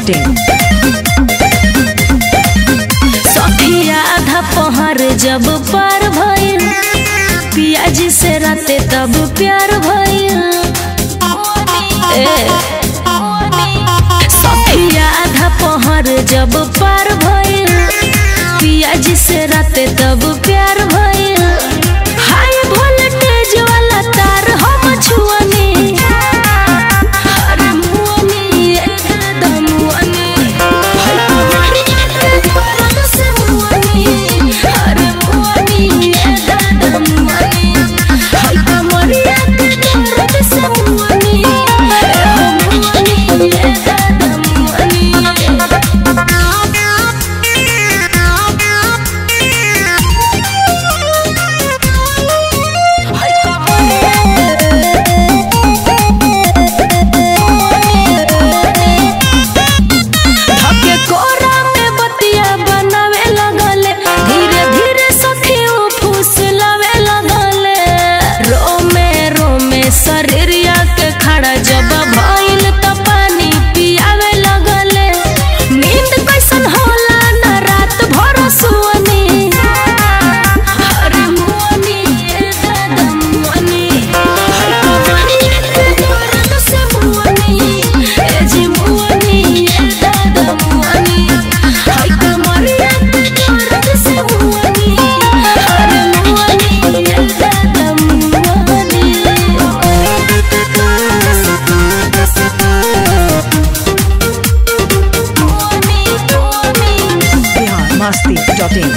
masti.in. सखिया आधा पहर जब पार भइल पियाजी से राते तब प्यार भइल ए सखिया आधा पहर जब पार भइल पियाजी से राते तब प्यार भइल हाई वोल्टेज वाला तार हम छुअनी अरे मुअनी एकदम मुअनी धके कोरा में बतिया बनावे लगले धीरे धीरे सखी उ फुसलावे लगले रोमे रोमे शरीरिया के खड़ा जब भइल त पानी पियावे लगले नींद कैसन होला न रात भर सुअनी अरे मुअनी ए दादा मुअनी से मुअनी ए जी मुअनी ए दादा मुअनी हाय कमरिया के दर्द से मुअनी अरे मुअनी ए दादा मुअनी Bihar masti.in.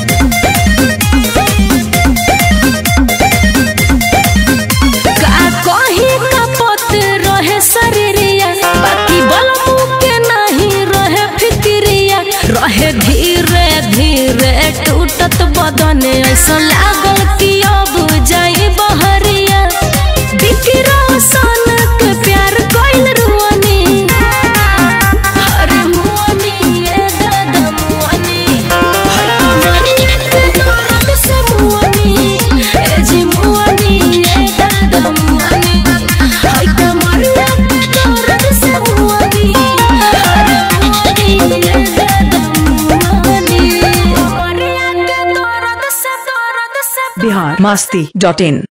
का कही कपत रहे शरीरिया बाकी बलमू के नहीं रहे फिक्रिया रहे धीरे धीरे टूटत बदन ऐसा लागल कि अब जाई बहरिया बिकी रोशन के प्यार कइल रुअनी अरे मुअनी ए दादा मुअनी Bihar masti.in.